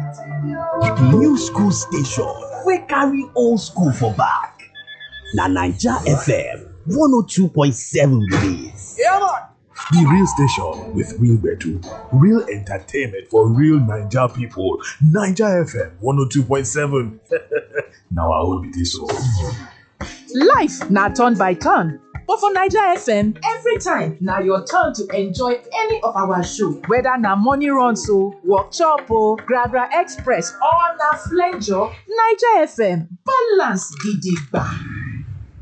New school station wey carry old school for back. Na Naija FM 102.7 be dis. The real station with real gbedu, real entertainment for real Naija people. Naija FM 102.7. Na our own be this o. Life na turn by turn, but for Naija FM, every time na your turn to enjoy any of our show. Whether na morning runs o, workshop o, Gragra Express or na flenjo, Naija FM balance gidigba.